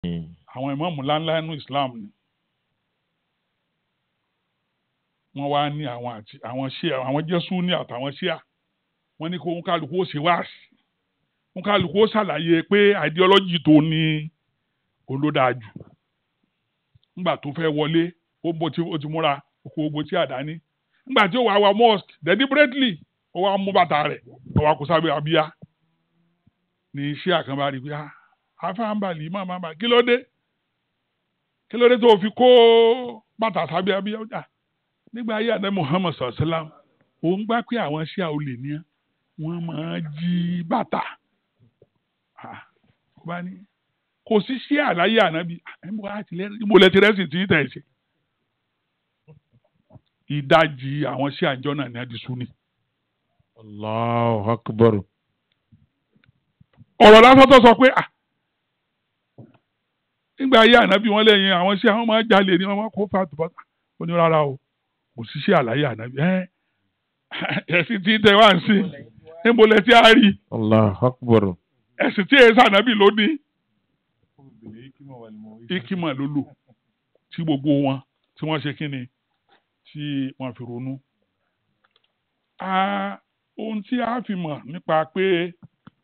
àwọn ìmáàmù ńláńlá nínú Islam ni wọ́n wá ní àwọn àti àwọn ṣíà àwọn jésù ní àtàwọn ṣíà wọ́n ní kó ń kálukú ó ṣe wáàsí ń kálukú ó ṣàlàyé pé ideology tó ní olódàájú nígbà tó fẹ́ wọlé ó bó ti ó ti múra kó gbogbo tí àdáni nígbà tí ó wà wá mosque deliberately ó wá mú bàtà rẹ̀ ó wá kó sábẹ́ abíyá ní iṣẹ́ àkànbá rí i pé ah afáǹbàlì má má má kí ló dé kí ló dé tó fi kó bàtà sábẹ́ abíyá ọjà nígbà ayé àdé Muhammad sallam òun gbà pé àwọn ṣíà olè ní wọn máa jí bàtà Ah, ó bá ní kò sí ṣíà láyé ànábì ẹnbó àtìlẹ́yìn ibo lẹ ti rẹ́sì tí tẹ̀ ṣe ìdajì àwọn ṣíà ìjọ náà ní adìsú ni. Allahu akbar. ọ̀rọ̀ lásán tó sọ pé à nígbà ayé ànábì wọn lẹ́yìn àwọn ṣíà wọn máa jalè ní wọn máa kó fàtó bàtà ó ní rárá o kò sí ṣíà láyé ànábì ẹ ẹ̀sìn tí tẹ wá ń sìn níbo lẹ ti á rí Allahu akbar. ẹ̀sìn tí èsì ànábì ló ní ikima ló lò tí gbogbo wọn tí wọ́n ṣe kíni tí wọ́n fi ronú. Ah, ohun tí a fi mọ̀ nípa pé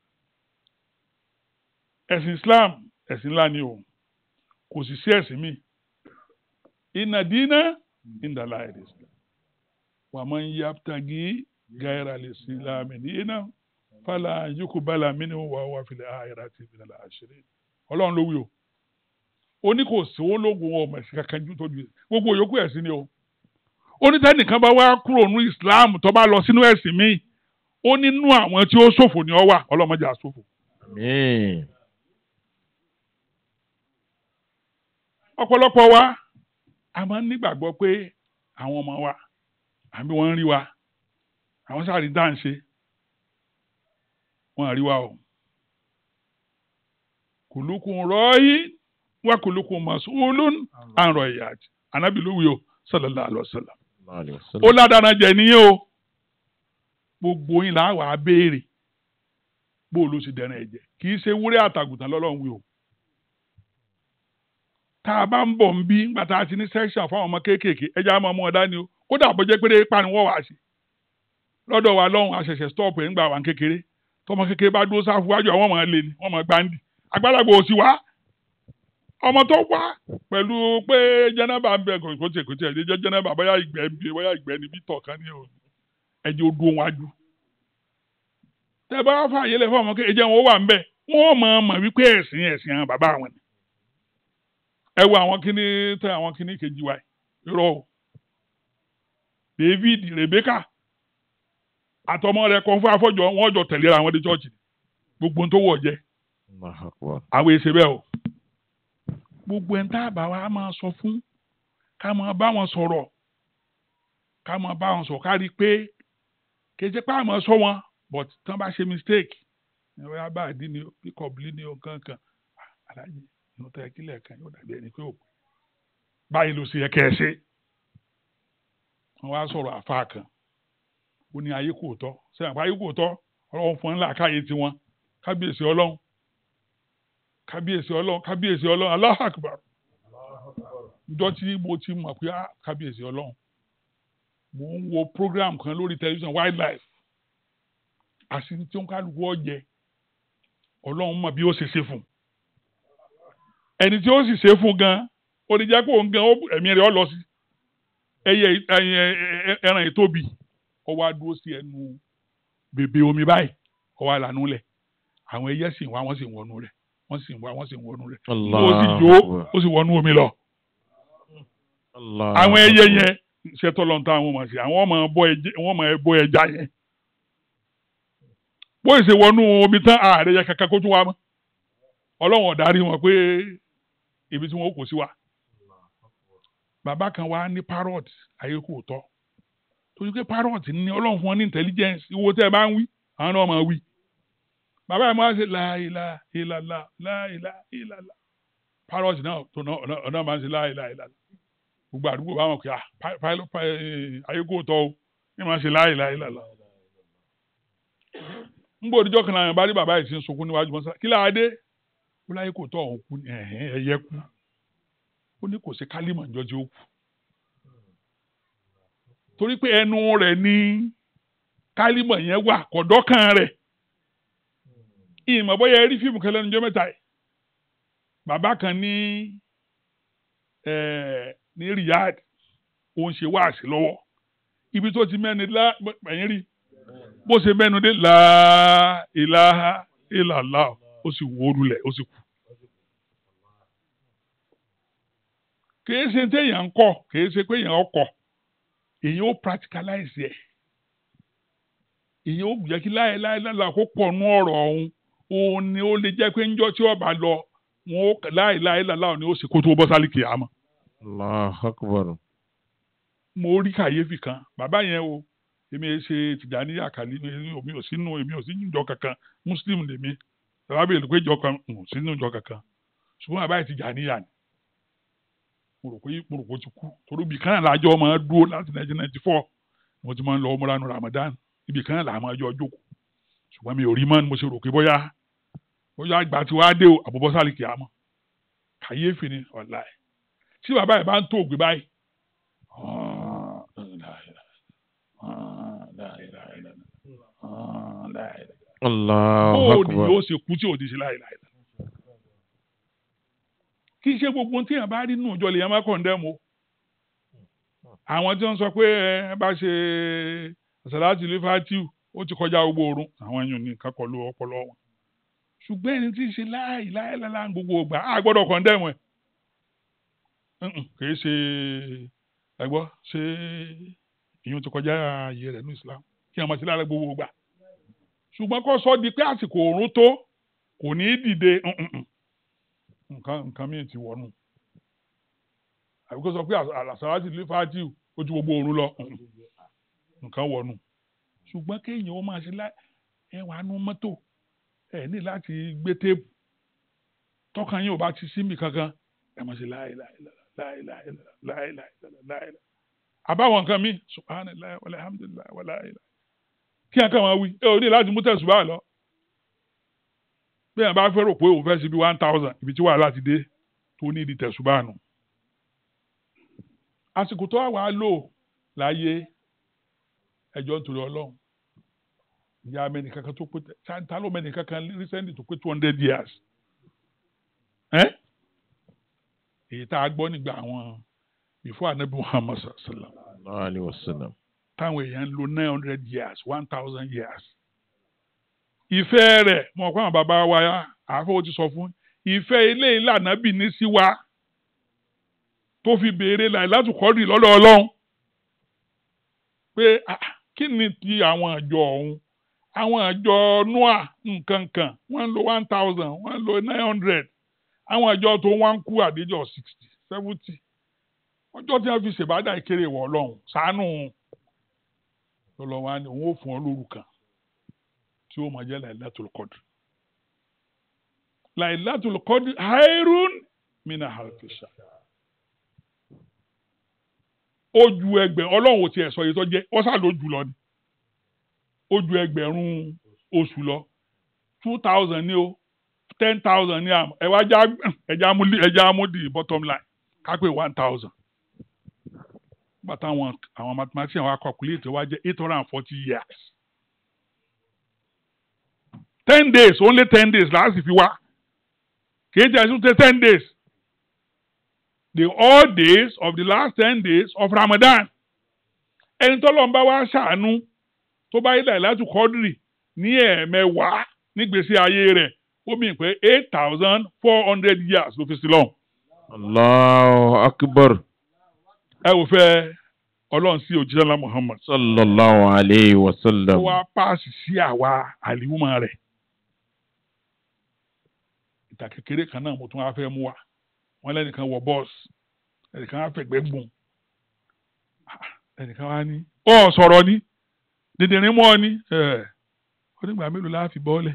ẹ̀sìn Islam ẹ̀sìn ńlá ni o kò sì sí ẹ̀sìn míì inna dina inda Allahi al-Islam wa man yabtaghi ghayra al-Islami dinan fala yuqbala minhu wa huwa fil akhirati minal khasirin ọlọ́run ló wí o ó ní kò sí ológun ọmọ ẹ̀sìn kankan ju tójú gbogbo yòókù ẹ̀sìn ni o ó ní tẹ́nìkan bá wá kúrò ní Islam tó bá lọ sínú ẹ̀sìn míì ó nínú àwọn tí ó ṣòfò ni ọ wà ọlọ́mọdé àṣòfò. Àmín. ọ̀pọ̀lọpọ̀ wa a máa ń nígbàgbọ́ pé àwọn ọmọ wa àbí wọ́n ń rí wa àwọn sáré dá ń ṣe wọ́n rí wa o kùlùkùn rọ́ọ̀yì wá kùlùkùn mas'ulun an ra'iyati ànábì ló wí o sallallahu alaihi wasallam Sallallahu alaihi ó wasallam. ládàá jẹ nìyẹn o gbogbo yín là wà á béèrè bó ló ṣe dẹrẹ ẹ̀jẹ̀ kì í ṣe wúrẹ́ àtàgùtàn lọ́lọ́run wí o tá a bá ń bọ̀ ń bí nígbà tá a ti ní section fáwọn ọmọ kéékèèké ẹja á máa mú ọ dání o kódà bó jẹ́ pé pani wọ́n wà á sí lọ́dọ̀ wa lọ́hùn àṣẹ̀ṣẹ̀ stop ẹ̀ ńgbà wà ń kékeré tọmọ kékeré bá dúró sáfù wájú àwọn ọmọ lè ní wọ́n mọ̀ gbáǹdì àgbàlagbà ò sí wá ọmọ tó wá pẹ̀lú pé jẹ́nẹ́bà ń bẹ kò kò tiẹ̀ kò tiẹ̀ jẹ́ jẹ́nẹ́bà bóyá ìgbẹ́ ń bẹ bóyá ìgbẹ́ níbi tọ̀kan ní o ẹ̀jẹ̀ ó dúró wájú tẹ bá fààyè lẹ fún ọmọ kékeré jẹ́ wọn ó wà ń bẹ wọ́n mọ̀ ọ́n mọ̀ wípé ẹ̀sìn ẹ̀sìn àwọn bàbá àwọn ni ẹ wo àwọn kíní tẹ àwọn kíní kejì wa irọ́ o David Rebecca àtọmọ rẹ̀ kọ fún afọjọ wọn jọ tẹ̀lé ra wọn dé chọọchì gbogbo ohun tó wọ jẹ Allahu akbar. àwọn èsè bẹ́ẹ̀ o gbogbo ẹni tá a bá wa máa sọ fún ká máa bá wọn sọ̀rọ̀ ká máa bá wọn sọ̀rọ̀ ká rí i pé kéde pé àmọ́ sọ wọn but tán bá ṣe mistake ẹ̀rọ yà bá àdín ni pick-up lé ní ọ̀kan kan aláàjì inú tẹ̀ kílẹ̀ kan yóò dàbí ẹni pé ò báyìí ló ṣe yẹ kẹ́ ẹ ṣe wọ́n wá sọ̀rọ̀ àfa kan ó ní ayé kò tọ́ sẹ́yìn àpá ayé kò tọ́ ọlọ́run fún ńlá káyé tiwọn kábíyèsí ọlọ́run kábíyèsí ọlọ́run kábíyèsí ọlọ́run Allahu Akbar njọ́ tí mo ti mọ̀ pé ah, kábíyèsí ọlọ́run mo ń wo program kan lórí tẹlifíṣàn wildlife àṣírí tí ó ń kálukú ọ̀jẹ̀ ọlọ́run mọ̀ bí ó ṣe ṣe fún un ẹni tí ó sì ṣe fún un gan ó ní jẹ́ kó òun gan ó- ẹ̀mí rẹ̀ ọ lọ sí ẹyẹ ẹyẹ ẹ- ẹran ìtóbi ó wá dúró sí ẹnu bèbè omi báyìí ó wá lànú lẹ̀ àwọn ẹyẹ sì ń wá wọ́n sì ń wọnú rẹ̀ wọ́n sì ń wá wọ́n sì ń wọnú rẹ̀ ó sì Allahu jó akbar. ó sì wọnú omi lọ Allahu àwọn ẹyẹ akbar. yẹn ṣètò lọ́ntà àwọn ọmọ sí àwọn ọmọ bọ ẹja wọ́n mọ ẹbọ ẹja yẹn bóyá ṣe wọnú omi tán ààrẹ yẹ kankan kó tún wá mọ́ ọlọ́run ọ̀darí wọn pé ibi tí wọn kò sí wa bàbá kan wá ní parrot ayé kò tọ́ torí pé parrot ní ọlọ́run fún wọn ní intelligence ìwo tẹ́ ẹ bá ń wí àwọn náà máa wí bàbá yẹn máa ń ṣe láìlà ìlàlà láìlà ìlàlà parrot náà tó náà ọ̀nà- ọ̀nà máa ń ṣe láìlà ìlàlà gbogbo àdúgbò bá wọn kí ah pi- pilot pi- eh, ayé kò tọ́ o ní máa ń ṣe láìlà ìlàlà ń bò díjọ́ kan náà bá rí bàbá yìí tí ń sunkún níwájú mọ́sá kí láà dé ó láyé kò tọ́ òun kú ni ẹ̀hẹ́n ẹyẹ kú ó ní kò sí kálímọ̀ níjọ́ tí ó kú torí pé ẹnu rẹ̀ ní kálímọ̀ yẹn wà kọ̀dọ́kàn rẹ̀ ìmọ̀ bóyá ẹ rí fíìmù kan lẹ́nu ọjọ́ mẹ́ta yìí bàbá kan ní eh, ní Riyadh ó ń ṣe wáàsí lọ́wọ́ ibi tó ti mẹ́ni lá ẹ̀yìn rí bó ṣe mẹ́nu dé la ilaha illallah ó sì wó lulẹ̀ ó sì kú. kìí ṣe téèyàn ń kọ́ kìí ṣe pé èèyàn ọkọ̀ èèyàn ó practicalize ẹ̀ èèyàn ó jẹ́ kí láéláé lálá kó pọ̀ nú ọ̀rọ̀ ọ̀hún òun ni ó lè jẹ́ pé ńjọ́ tí ọba lọ wọn ó láéláé lálá ni ó sì kó tó bọ́ sálì kìámà. Allahu akbar. mo rí kàyéfì kan bàbá yẹn o èmi ẹ ṣe tìjàní àkàlí mi ò sínú èmi ò sínú ìjọ kankan muslim lèmi bàbá bèèrè pé ìjọ kan ò sínú ìjọ kankan ṣùgbọ́n bàbá yẹn tìjàní yà ni mo rò pé mo rò pé ó ti kú torí ibì kan náà lájọ máa dúró láti nineteen ninety four mo ti máa ń lọ ọmọ ranu Ramadan ibì kan náà là máa jọ jókòó ṣùgbọ́n mi ò rí mọ́ ni mo ṣe rò pé bóyá bóyá àgbà tí wàá dé o àbúbọ́sálì kìámọ́ kàyéfì ni ọ̀la ẹ̀ tí bàbá yẹn bá ń tó ògbé báyìí Allahu bóò ni akbar. yóò ṣe kú tí ò ní ṣe láìláì kì í ṣe gbogbo tí yẹn bá rí nù ìjọ lèyàn má kọ̀ǹdẹ́mù o àwọn tí wọ́n sọ pé ẹ bá ṣe àṣàláàtì lífàtìw ó ti kọjá gbogbo oorun àwọn èèyàn ní nǹkan kọlu ọpọlọ wọn ṣùgbọ́n ẹni tí ń ṣe láìláìláìlá gbogbo ògbà á gbọ́dọ̀ kọ̀ǹdẹ́mù ẹ̀ Mm-mm, kì í ṣe ẹgbọ́ ṣe ìyún ti kọjá ààyè rẹ̀ ní Islam kí wọ́n máa ṣe lára gbogbo ògbà ṣùgbọ́n kó sọ di pé àsìkò òórùn tó kò ní í dìde mm-mm. nǹkan nǹkan míì ti wọnú àbí kó sọ pé àlàsáwátì lè fàájì ojú gbogbo òórùn lọ mm-mm. nǹkan wọnú ṣùgbọ́n kéèyàn ó máa ṣe lá ẹ wàá nú mọ́tò ẹ ní láti gbé téèpù tọkàn yín ò bá ti síbi kankan ẹ máa ṣe láìláìláìláìláìláìláìláì àbáwọn nǹkan mi subhanallah walhamdulillah wala ilaha kí ẹ kàn máa wí ẹ ò ní láti mú tẹ̀sùbá lọ bí ẹ bá fẹ́ rò pé òun fẹ́ sí bí one thousand ibi tí wàhálà ti dé tó ní ìdí tẹ̀sùbá nù àsìkò tó wà wá lò láyé ẹjọ́ nítorí ọlọ́run ìyá mẹ́ni kankan tó pé ta ló mẹ́ni kankan recently tó pé two hundred years ẹ́ èyí tá a gbọ́ nígbà àwọn before anabi muhammad sallam Sallallahu alayhi wa sallam. táwọn èèyàn ń lo nine hundred years one thousand years. ìfẹ́ rẹ̀ mọ̀ pé àwọn bàbá wa àfọwọ́ ti sọ fún ìfẹ́ ilé ìlànà bì ní sí wa tó fi béèrè láì láti kọ́rì lọ́dọ̀ ọlọ́run pé ah, kí ni ti àwọn àjọ ọ̀hún àwọn àjọ noah nǹkan kan wọ́n ń lo one thousand wọ́n ń lo nine hundred àwọn àjọ tó wá ń kú àdéjọ sixty seventy ọjọ́ tí wọ́n fi ṣèbádà ìkéré wọ̀ ọlọ́run ṣàánú lọ́lọ́ wa ni òun ò fún ọ lóru kan tí ó máa jẹ́ Lailatul Qadr Lailatul Qadr hairun mina halfisha ó ju ẹgbẹ́ ọlọ́run ò tiẹ̀ sọ yìí tó jẹ́ ó sá ló jù lọ ni ó ju ẹgbẹ̀rún oṣù lọ two thousand ní o ten thousand ní àmọ́ ẹ wá já ẹja mú ẹja mú di bottom line kápẹ́ one thousand bàtà àwọn àwọn mathematician wa calculate wá jẹ́ eight hundred and forty years ten days only ten days láti fi wá kìí jẹ́ ẹ̀sùn ten days the all days of the last ten days of Ramadan ẹni tó lọ́n bá wá ṣàánú tó bá yí Lailatul Qadri ní ẹ̀ẹ̀mẹwàá nígbèsí ayé rẹ̀ ó mì pé eight thousand four hundred years ló fi sí lọ́hùn. Allahu akbar. ẹ wò fẹ́ ọlọ́run sí òjíṣẹ́ ńlá Muhammad Sallallahu alayhi wa ó sallam. wá páàsì sí àwa àlìwúmọ̀ rẹ̀ ìtà kékeré kan náà mo tún wá fẹ́ mú wa wọ́n lẹ́nìkan wọ bọ́ọ̀sì ẹnìkan wá fẹ̀gbẹ́ gbọ̀n Ah, ẹnìkan wá ní ọ sọ̀rọ̀ ni dìndìnrín mọ́ ọ ní ẹ̀ onígbà mélòó la fi bọ́ọ̀lẹ̀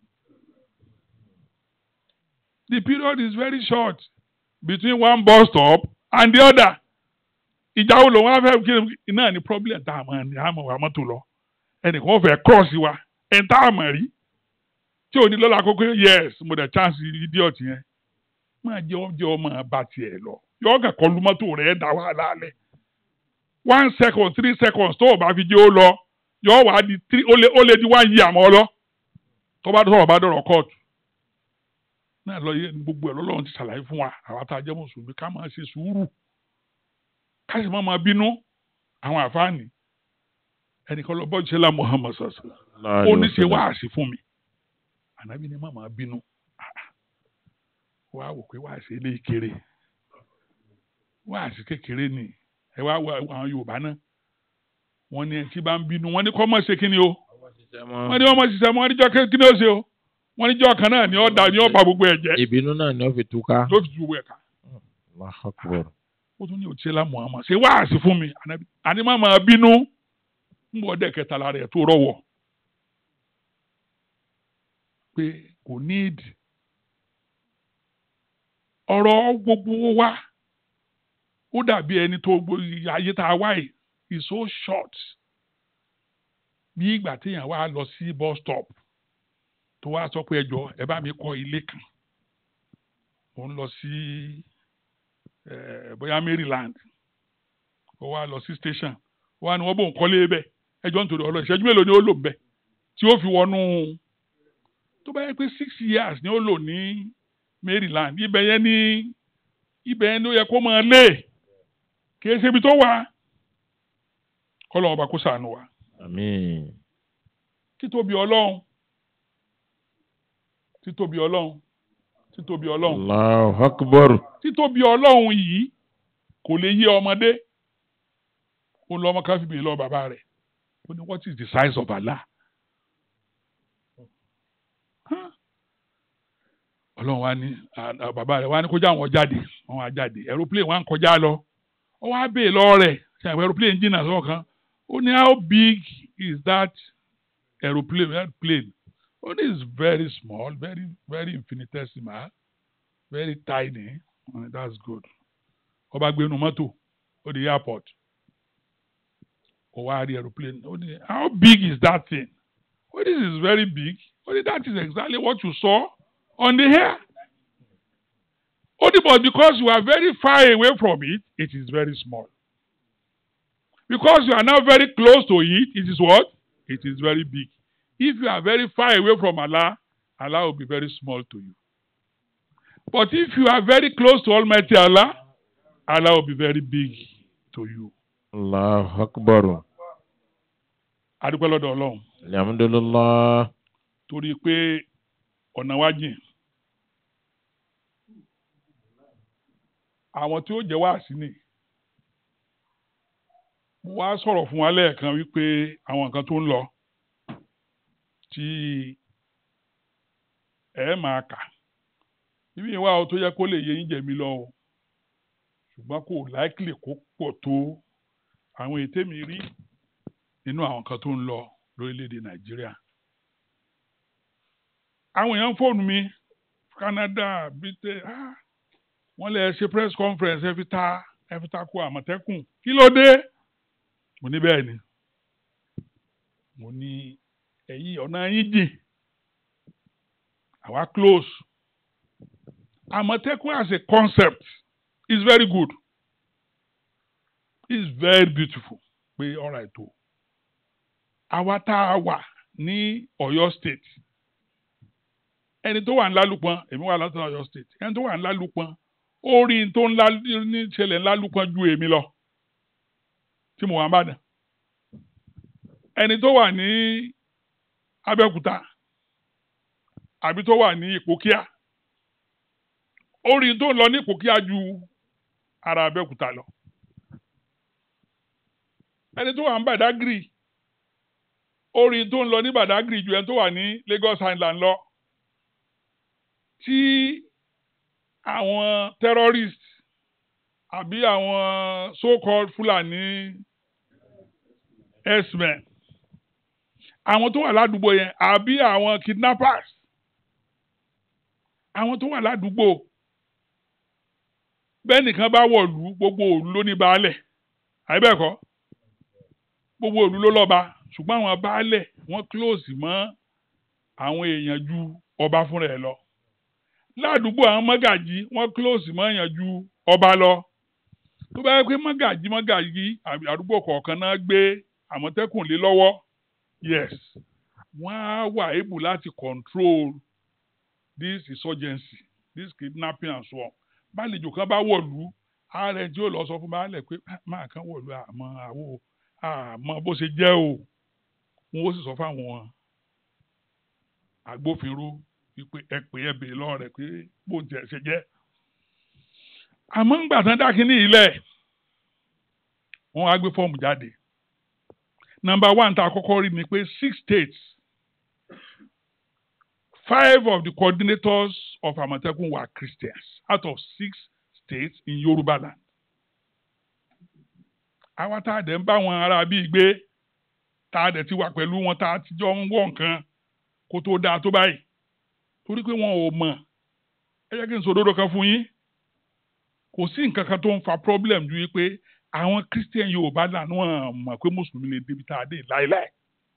the period is very short between one bus stop and the other ìjà wo lòun á fẹ́ kí ni náà ni problem tá a mọ̀ ní àmọ̀ wà mọ́tò lọ ẹnìkan ó fẹ́ cross wa ẹ̀ tá a mọ̀ rí tí ò ní lọ́la kókó yes mo dẹ̀ chance idiot yẹn máa jẹ́ ọjọ́ ọmọ bá tiẹ̀ lọ yọ ọ́ kẹ́kọ̀ọ́ lu mọ́tò rẹ̀ dá wàhálà lẹ̀ one second three seconds tó o bá fi jẹ́ ó lọ yọ ọ́ wà á di three ó lé ó lé di one year mọ́ ọ lọ tó bá sọ̀rọ̀ bá dọ̀rọ̀ kóòtù náà lọ yẹ gbogbo ẹ̀ lọ́lọ́run ti ṣàlàyé fún wa àwa tá a jẹ́ mùsùlùmí ká máa ṣe sùúrù ká sì má máa bínú àwọn àfáàní ẹnìkan lọ bọ́ ṣẹlá Muhammad sọ̀sọ̀ ó ní ṣe wáàsí fún mi ànábì ni má máa bínú wá wò pé wáàsí eléyìí kéré wáàsí kékeré ni ẹ wá wọ àwọn Yorùbá náà wọ́n ní ẹtí bá ń bínú wọ́n ní kọ́ mọ̀ ṣe kí ni o wọ́n ní wọ́n mọ̀ ṣiṣẹ́ mọ́ wọ́n ní jọ́ kí ni ó ṣe o wọ́n ní jọ́ kan náà ni ó da ni ó ba gbogbo ẹ̀ jẹ́ ìbínú náà ni wọ́n fi túká. ló fi gbogbo ẹ̀ ká Allahu Akbar. ó tún ní òtíṣẹ́lá Muhammad ṣe wáàsí fún mi ànábì àní má máa bínú ń bọ̀ dẹ̀ kẹta lára ẹ̀ tó rọ̀wọ̀ pé kò níìdì ọ̀rọ̀ gbogbo wa ó dàbí ẹni tó gbó ayé tá a wá yìí is so short bí ìgbà téèyàn wá lọ sí bus stop tó wá sọ pé ẹ jọ̀ọ́ ẹ bá mi kọ́ ilé kan ó ń lọ sí eh, bóyá Maryland ó wá lọ sí station ó wá ní wọ́n bò ń kọ́lé bẹ́ẹ̀ ẹjọ́ nítorí ọlọ́ ìṣẹ́jú mélòó ni ó lò ń bẹ̀ tí ó fi wọnú tó bá yẹ pé six years ni ó lò ní Maryland ibẹ̀ yẹn ní ibẹ̀ yẹn ló yẹ kó máa lé kì í ṣe ibi tó wà kọ́lọ́ ọba kó ṣàánú wa Àmín. títóbi ọlọ́run títóbi ọlọ́run títóbi ọlọ́run Allahu Akbar. títóbi ọlọ́run yìí kò lè yé ọmọdé ó lọ ọmọ káfíńbì lọ bàbá rẹ̀ ó ní what is the size of Allah Huh? ọlọ́run wa ní à- à, bàbá rẹ̀ wa ní kó já wọn jáde wọn wá jáde aeroplane wa ń kọjá lọ ó wá bèè lọ rẹ̀ ṣe àwọn aeroplane jìnnà sọ̀rọ̀ kan ó ní how big is that aeroplane that plane ó ní it's very small very very infinitesimal very tiny oh, that's good ó bá gbé inú mọ́tò ó di airport ó wá rí aeroplane ó ní how big is that thing ó this is very big ó ní that is exactly what you saw on the air ó ní but because you are very far away from it it is very small because you are now very close to it it is what it is very big if you are very far away from Allah Allah will be very small to you but if you are very close to Almighty Allah Allah will be very big to you. Allahu Akbar. adúpẹ́ lọ́dọ̀ ọlọ́run Alhamdulillah. torí pé ọ̀nà wa jìn àwọn tí ó jẹ́ wá sí ni mo wá sọ̀rọ̀ fún wa lẹ́ẹ̀kan wípé àwọn nǹkan tó ń lọ tí ẹ máa kà ibi ìwà o tó yẹ kó lè yé yín jẹ̀mí lọ o ṣùgbọ́n kò láìkìlì kó pọ̀ tó àwọn ètè mi rí nínú àwọn nǹkan tó ń lọ lórílẹ̀‐èdè nàìjíríà àwọn èèyàn fóònù mi Canada Britain ah wọ́n lè ṣe press conference ẹ fi ta ẹ fi ta ko àmọ̀tẹ́kùn kí ló dé mo ní bẹ́ẹ̀ ni mo ní ẹ̀yìn ọ̀nà yín jìn àwa close àmọ̀tẹ́kùn as a concept is very good is very beautiful pé ọ̀rọ̀ ètò àwa tá a wà ní Ọ̀yọ́ state ẹni tó wà ní Lálùpọ̀n èmi wà látọ̀ Ọ̀yọ́ state ẹni tó wà ní Lálùpọ̀n orí tó ń ní ṣẹlẹ̀ ńlálùpọ̀n ju èmi lọ tí mo wà ń bàdàn ẹni tó wà ní Abẹ́òkúta àbí tó wà ní Ìpókíà orí tó ń lọ ní Ìpókíà ju ara Abẹ́òkúta lọ ẹni tó wà ní Bàdágìrì orí tó ń lọ ní Bàdágìrì ju ẹni tó wà ní Lagos Island lọ tí àwọn terrorist àbí àwọn so-called Fulani herdsmen àwọn tó wà ládùúgbò yẹn àbí àwọn kidnappers àwọn tó wà ládùúgbò bẹ́ẹ̀ nìkan bá wọ̀lú gbogbo òlu ló ní baálẹ̀ àbẹ́ẹ̀kọ́ gbogbo òlu ló lọ́ba ṣùgbọ́n àwọn baálẹ̀ wọ́n close mọ́ àwọn èèyàn ju ọba fúnra ẹ̀ lọ ládùúgbò àwọn mọ́gàjí wọ́n close mọ́ èèyàn ju ọba lọ tó bá yẹ pé mọ́gàjí mọ́gàjí àdúgbò kọ̀ọ̀kan náà gbé àmọ̀tẹ́kùn lé lọ́wọ́ yes wọ́n á wà able láti control this insurgency this kidnapping and so on bálejò kan bá wọ̀lú ààrẹ tí ó lọ sọ fún baálẹ̀ pé máa kan wọ̀lú àmọ́ àwo àmọ́ bó ṣe jẹ́ o wọn ó sì sọ fáwọn agbófinró wípé ẹ pè é bèè lọ́wọ́ rẹ̀ pé bó tiẹ̀ ṣe jẹ́ àmọ́ ńgbà tán dá kínní ilẹ̀ wọ́n á gbé fọ́ọ̀mù jáde number one tá a kọ́kọ́ rí ni pé six states five of the coordinators of Àmọ̀tẹ́kùn were Christians out of six states in Yorùbá land. àwa tá a dẹ̀ ń bá wọn ará bíi gbé tá a dẹ̀ ti wà pẹ̀lú wọn tá a ti jọ ń wọ̀ nǹkan kó tó dáa tó báyìí torí pé wọn ò mọ̀ ẹ jẹ́ kí n sòdodo kan fún yín kò sí nǹkan kan tó ń fa problem ju wípé àwọn Christian Yorùbá lànà wọn mọ̀ pé mùsùlùmí lè débi tá a dé láéláé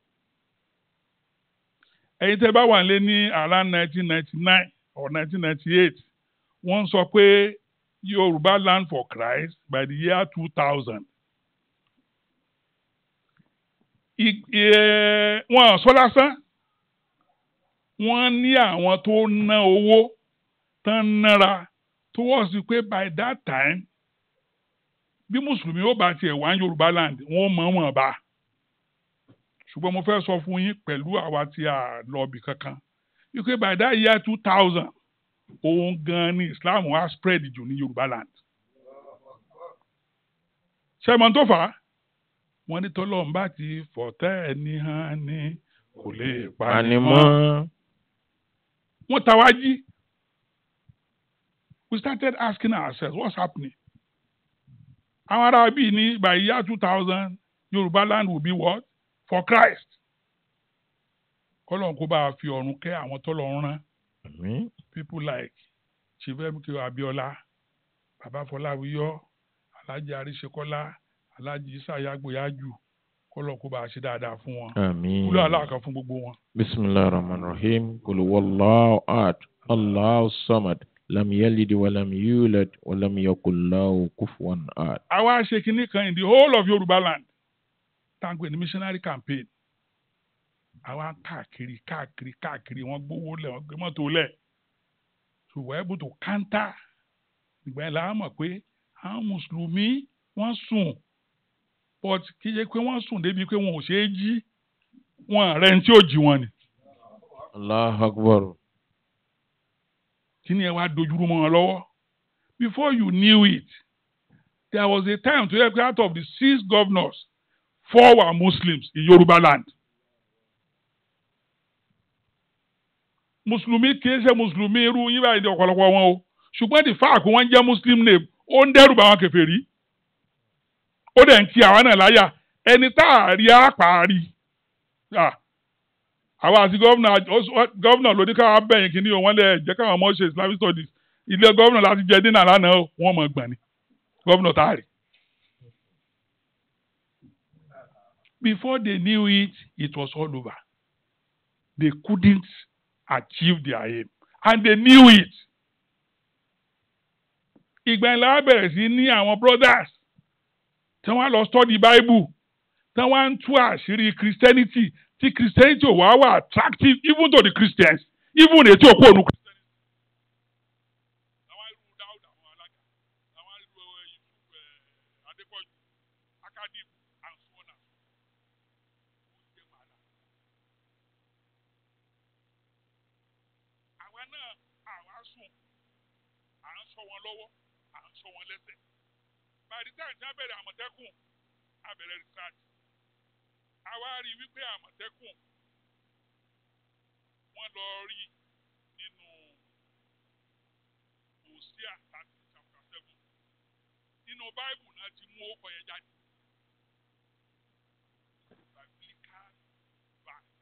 ẹ̀yin tẹ́ bá wà lé ní around nineteen ninety nine or nineteen ninety eight wọ́n sọ pé Yorùbá land for Christ by the year two thousand. wọ́n sọ lásán wọ́n ní àwọn tó ná owó tán nára towards pé by that time bí mùsùlùmí ó bá tiẹ̀ wá Yorùbá land wọ́n mọ̀ wọ́n bá ṣùgbọ́n mo fẹ́ sọ fún yín pẹ̀lú àwa tí a lọ bì kankan wípé by that year two thousand òun gan ni Islam wá spread jù ní Yorùbá land. ṣẹ́mọ̀ tó fà á wọ́n ní tọ́lọ́run bá ti fọ̀tẹ́ ẹni hàn ní kò lè pani mọ́. wọ́n ta wá jí. we started asking ourselves what's happening. àwọn ará bíi ní by year two thousand Yorùbá land will be what? for Christ. Kọ́lọ́n kó bá a fi ọ̀run kẹ́ àwọn tọ́lọ́run rán. Àmín. People like Chief MK Abiola, Baba Fọláwíyọ́, Alhaji Aríṣekọ́lá, Alhaji Isaya Gboyaju. Kọ́lọ́n kó bá a ṣe dáadáa fún wọn. Àmín. Kúlọ̀ aláàkàn fún gbogbo wọn. Bismillahir Rahmanir Rahim. Qul huwallahu ahad. Allahu samad. Lam yalid wa lam yulad wa lam yakul lahu kufuwan ahad. Àwa ṣe kinní kan in the whole of Yorùbá land. Táǹgbé ní missionary campaign. Àwa káàkiri káàkiri káàkiri wọ́n gbówó lẹ̀ wọ́n gbé mọ́tò lẹ̀. So we're able to counter. Ìgbà yẹn la mọ̀ pé àwọn Mùsùlùmí wọ́n sùn. But kì í ṣe pé wọ́n sùn débi pé wọn ò ṣeé jí. Wọn rẹ̀ ń tí ò jí wọn ni. Allahu Akbar. Kí ni ẹ wá dojúrú mọ́ wọn lọ́wọ́? Before you knew it, there was a time to help out of the six governors, four were Muslims in Yoruba land. Mùsùlùmí kì í ṣe Mùsùlùmí irú yín báyìí ní ọ̀pọ̀lọpọ̀ wọn o. Ṣùgbọ́n the fact wọ́n jẹ́ Muslim name ó ń dẹ́rù bá wọn kèfèrí. Ó dẹ̀ ń ti àwa náà láyà. Ẹni tá a rí àpárí. Àwa àti gọ́vnà ló ní káwá bẹ̀yìn kìíní o wọ́n lè jẹ́ káwọn ọmọ ṣe Islamic studies. Ilé gọ́vnà láti jẹ dínà lánàá o, wọ́n mọ̀ gbọ̀n ni. Gọ́vnà tá a rí. Before they knew it, it was all over. They couldn't achieve their aim. And they knew it. Ìgbà yẹn la bẹ̀rẹ̀ sí ní àwọn brothers tí wọ́n lọ study Bible tí wọ́n ń tú àṣírí Christianity tí Christianity ò wá wà attractive even to the Christians even ètò òkú ònu Christianity. Àwọn irú Dáúdà àwọn alága, àwọn irú Yusuf Adépọ̀jù, Akadib and so on and so on. Ó jẹ́ wàhálà. àwa náà àwa sùn à ń sọ wọn lọ́wọ́ à ń sọ wọn lẹ́sẹ̀ by the time tí a bẹ̀rẹ̀ àmọ̀tẹ́kùn a bẹ̀rẹ̀ research àwa rí wípé àmọ̀tẹ́kùn wọ́n lọ rí nínú Hosea thirty chapter seven nínú báìbù náà ti mú ó kọ yẹn jáde. Biblical verse.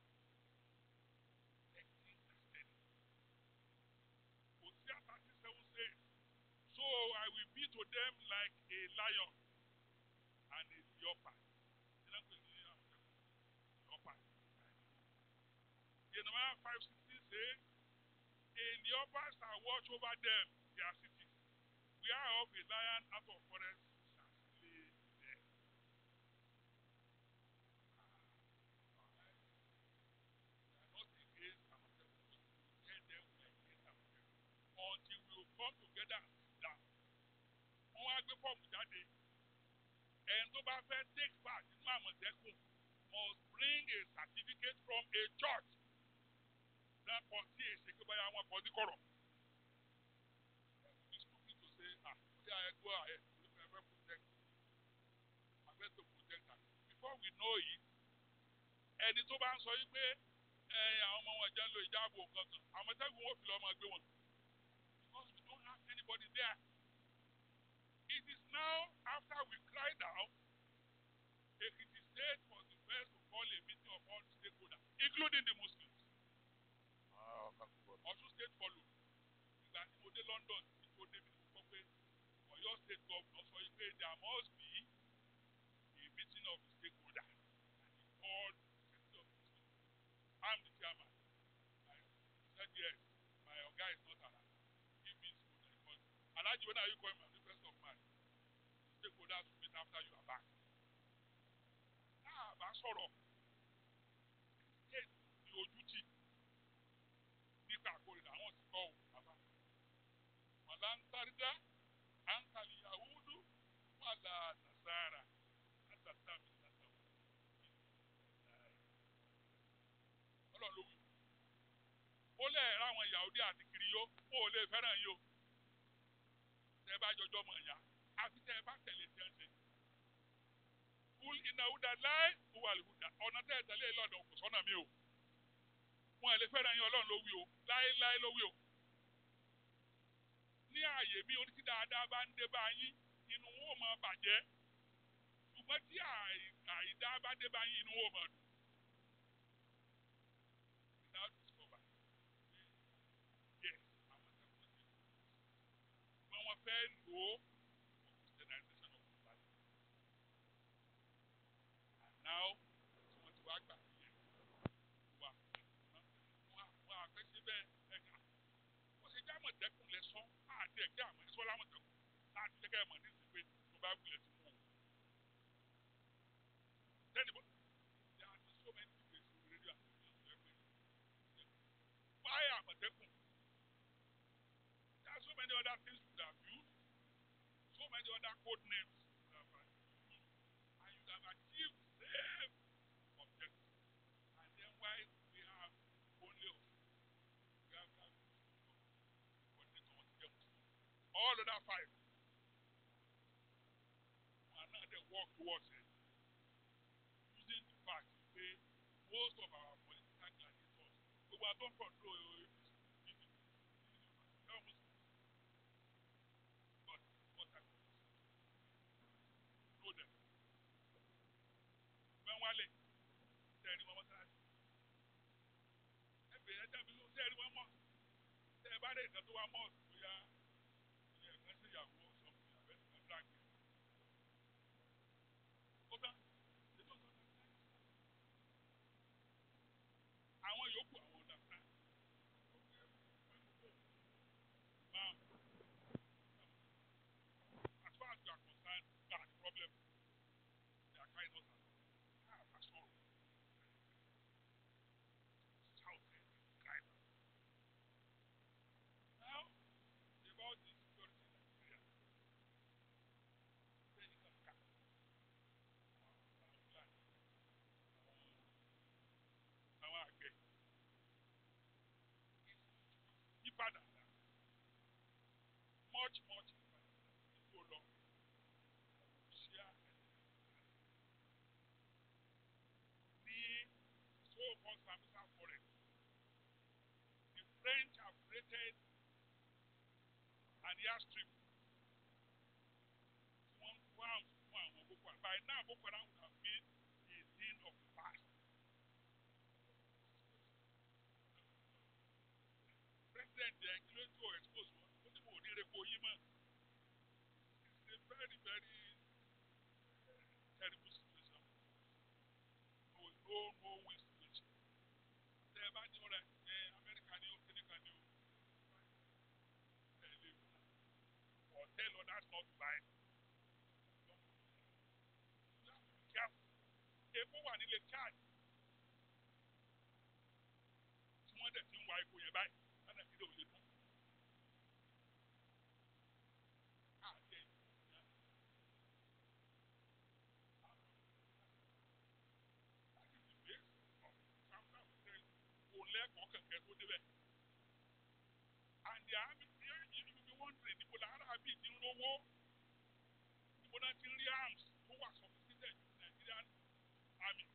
Hosea 37 says, So I will be to them like a lion and a leopard. Leopard. Jeremiah 5:16 says, In the upper shall watch over them, their cities. Whereof a lion out of forest shall slay them. We are not against Amotekun, but we tell them we are against Amotekun. Until we will come together and sit down. Wọ́n wá gbé fọ́ọ̀mù jáde. Ẹni tó bá fẹ́ take part nínú Àmọ̀tẹ́kùn must bring a certificate from a church. Náà kọ sí èsè pé báyà wọn kọ sí kọ̀rọ̀. It's stupid to say, ah, yeah, I go ahead. I will protect. I best to protect her. Before we know it, ẹni tó bá ń sọ yìí pé ẹ àwọn ọmọ wọn jẹ́ ń lo ìjáàbò kankan, Àmọ̀tẹ́kùn wọn fi lọ́ọ́ máa gbé wọn. Because we don't have anybody there. It is now after we cried out, Ekiti State was the first to call a meeting of all stakeholders, including the Muslims. Ọ̀ṣun State followed. Ìgbà tí mo dé London, tí mo dé mi mo gbọ́ pé Ọ̀yọ́ State governor sọ yìí pé there must be a meeting of the stakeholders and he called the secretary of the Muslims. I'm the chairman. I said yes, my oga is not around. Give me school because Alhaji when are you coming my first of March? The stakeholders will meet after you are back. Náà bá sọ̀rọ̀ state ní ojú tì nípa àkórìíra àwọn sì kọ́ ò bàbá. Màlá ń sárídá, à ń kàlí Yahudu, wàlà Nàṣàrà, àtàtà mi nàṣà wò. Ọlọ́run ló wí. Ó lẹ̀ ra àwọn Yahudi àti Kiriyó, ó lè fẹ́ràn yín o. Tẹ́ ẹ bá jọjọ́ mọ̀ ẹ̀yà, àfi tẹ́ ẹ bá tẹ̀lé tí ẹ ń ṣe. Kúl iná húdà láì wà lùhùdà. Ọ̀nà tẹ́ ẹ tẹ̀lé lọ́dọ̀ kò sọ́nà mi o. Wọ́n ẹ̀ lè fẹ́ràn yín Ọlọ́run ló wí o. Láéláé ló wí o. Ní ààyè mi orí tí dáadáa bá ń dé bá yín, inú wọn ò máa bàjẹ́. Ṣùgbọ́n tí àìdá bá dé bá yín, inú wọn ò máa dùn. Without discover. Yes, àwọn akẹ́kọ̀ọ́ ti kú. Ṣùgbọ́n wọ́n fẹ́ lò ó for Christianization of the body. And now, tí wọ́n ti wá gbà yẹn, wà wọ́n àfẹ́sẹ́ bẹ́ẹ̀ ẹ̀ka. Wọ́n ṣe jẹ́ àmọ̀tẹ́kùn lẹ sọ, àti ẹ̀kẹ́ àmọ̀ ẹ̀sọ́ lámọ̀tẹ́kùn láti jẹ́ kẹ́ ẹ̀ mọ̀ ní ìsìn pé tó bá wulẹ̀ ti mú o. Then the there are so many debates in radio and television every Why àmọ̀tẹ́kùn? There are so many other things you could have used, so many other code names you could have used, and you could have achieved the same objective. And then why we have only of we have that coordinator what to get all other five. And now they work towards it. Using the fact that most of our political gladiators, we were don't control APC, PDP, they're Muslims. But what type of Muslims? Know them. When Wale, tell you one time. Ẹgbẹ́ yẹn dábìí ló tẹ́ẹ̀rí wọn mọ̀. Tẹ́ ẹ bá dé ìtàn tó wá mọ̀ bóyá ilé ẹ̀kan sí ìyàwó ọ̀sán fún ìyàwó ẹ̀ nìkan dàgbé. Ó tán, ètò ọ̀sán náà ń àwọn yòókù àwọn ọ̀dà fún Now, as far as you are concerned, you are the problem. They are carrying us along. Ah, that's all. Shouting, crying. Now, about the security in Nigeria. Then you can cut. Àwọn àgbẹ̀. Ìbàdàn náà. Much, much Ìbàdàn náà. Ìlú lọ. Ṣíà ní so-called Sambisa forest. The French have created an airstrip. One ground fún àwọn Boko Haram. By now, Boko Haram would have been a thing of the past. President ẹ̀ kí ló ń tó expose wọn? Ó ní mo ò ní repo yín mọ́. It's a very very uh, terrible situation. No no no win situation. Tẹ́ ẹ bá ní ọ̀rọ̀ others not to buy. You have to be careful. Epo wà nílé Chad. Tí wọ́n dẹ̀ ti ń wa epo yẹn báyìí, lánàá ìdílé ò lè dún. Àjẹ́ ìyá. That is the base of Samsung Hotel. Kò lẹ́kọ̀ọ́ kẹ̀kẹ́ tó débẹ̀. And the army, you you be wondering, níbo la Arabi ti ń rówó? Níbo náà ti ń rí arms tó wà sophisticated ju Nigerian army?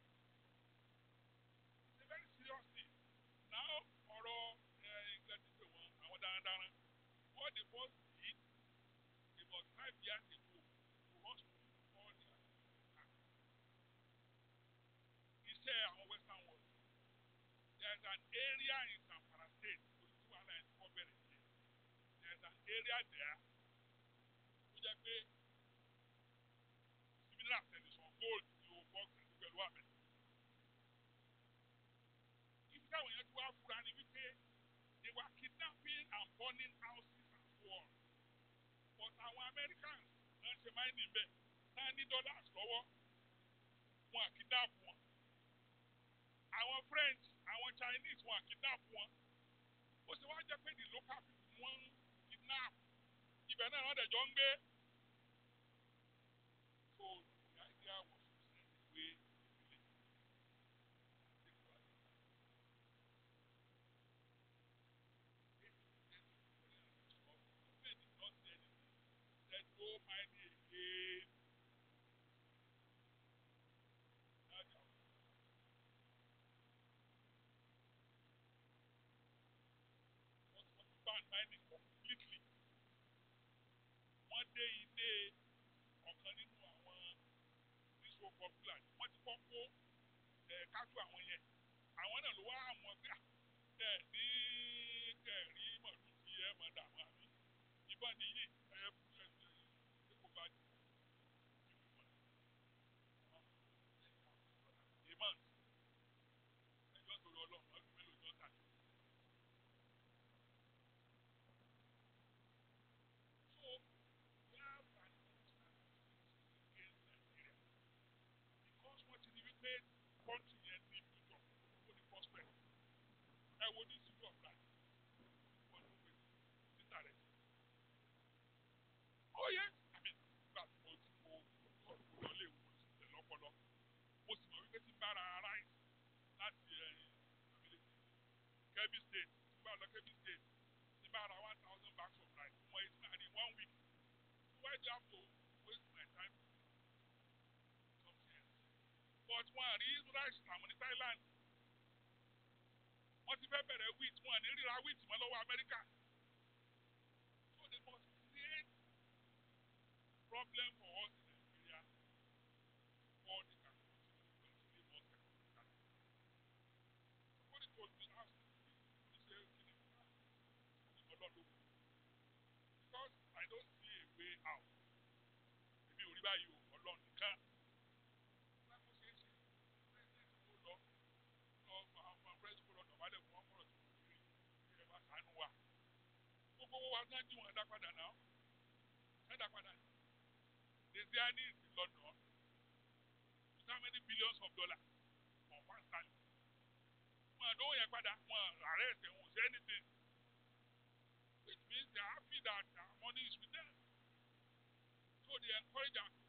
It's a very serious thing. Now, ọ̀rọ̀ ìgbàdúgbò wọn, àwọn darandaran, what they first did about five years ago to rush to all their iṣẹ́ àwọn western world. There is an area in Zamfara state olùtú wàhálà ẹni kọ́ bẹ̀rẹ̀ sí. There is an area there tó jẹ́ pé similar television gold ni o box àti pẹ̀lú àmì. Ibi táwọn èèyàn ti wá fura ni wípé they were kidnapping and burning houses and so on. But àwọn Americans náà ṣe máa ń níbẹ̀ náà ní dollars lọ́wọ́ wọn à kidnap wọn àwọn french àwọn chinese wọn kidnap wọn ó sì wá jẹ́ pé the local people wọ́n ń kidnap ibẹ̀ náà wọ́n dẹ̀jọ́ ń gbé so the idea was to send away the village take over the town. Government did not say anything said no mining again. Now they are wọ́n ti wọ́n ti ban mining completely. Wọ́n dé ilé ọ̀kan nínú àwọn níṣó popular wọ́n ti kọ́ kó ẹ̀ kájú àwọn yẹn. Àwọn náà ló wá àwọn pé ẹ̀ ní kẹ̀rí mọ̀lú tí ẹ mọ̀ dààmú àmì. Ìbọn nìyí ẹ̀ ẹ̀ ẹ̀ kó bá jù. Ìmọ̀ ẹjọ́ torí ọlọ́run ọdún mélòó jọ tàbí. So, we have an international against Nigeria because wọ́n ti ní wípé country yẹn ní future ó ní prospect. Ẹ wo ní city of life wọ́n ló pè títà rẹ̀. Oh yes, I mean, nígbà tí mo ti mo mo lọ lé ìwò ìsìlẹ̀ lọ́pọ̀lọ́, mo sì mọ̀ wípé tí n bá ra rice láti ẹ̀yìn Kebbi state, tí n bá lọ Kebbi state, tí n bá ra one thousand bags of rice, mo ẹ̀ sinmi àdé one week. So why do you have to waste my time? Something else. But wọ́n àrí rice tàwọn ní Thailand. Wọ́n ti fẹ́ bẹ̀rẹ̀ wheat, wọ́n ní ríra wheat mọ́ lọ́wọ́ Amẹ́ríkà. So they must create problem for us in Nigeria before they can continue to continue more second. Somebody told me last week, he said, "Kí ni mo máa ń ọlọ́dún?" Because I don't see a way out. Èmi ò rí báyìí o, ọlọ́run nìkan. Láti ṣe é ṣe, president kò lọ, lọ àwọn president kò lọ dọ̀bálẹ̀ fún ọkọ̀rọ̀ tó kù rí, ẹ bá ṣàánú wa. Gbogbo owó wa náà jí wọn dá padà náà. Ẹ dá padà ní. Desiani is in London with how many billions of dollars for one sterling. Wọ́n àdó yẹn padà, wọ́n arrest ẹ̀ wọ́n say anything. Which means they are happy that their money is with them. So they encourage our